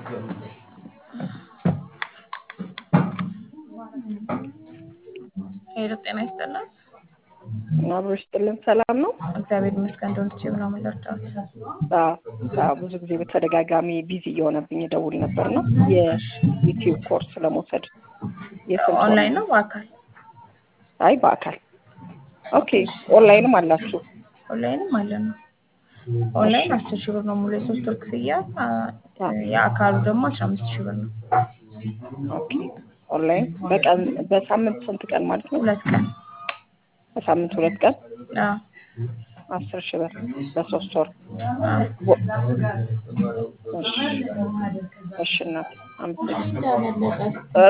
ሄሎ ጤና ይስጥልን። አብሮ ይስጥልን። ሰላም ነው? እግዚአብሔር ይመስገን። እንደሆነ ችብ ነው የምንደርዳት አዎ፣ አዎ፣ ብዙ ጊዜ በተደጋጋሚ ቢዚ እየሆነብኝ ደውል ነበር ነው የዩቲዩብ ኮርስ ለመውሰድ የስንት ወር ኦንላይን ነው በአካል አይ በአካል ኦኬ። ኦንላይንም አላችሁ? ኦንላይንም አለ ነው። ኦንላይን አስር ሺህ ብር ነው ሙሉ የሶስት ወር ክፍያ። አ- የአካሉ ደግሞ አስራ አምስት ሺህ ብር ነው። ኦኬ። ኦንላይን በቀን በሳምንት ስንት ቀን ማለት ነው? ሁለት ቀን በሳምንት ሁለት ቀን አዎ፣ አስር ሺህ ብር በሶስት ወር። አዎ። እሺ፣ እሺ እናት አመሰግናለሁ።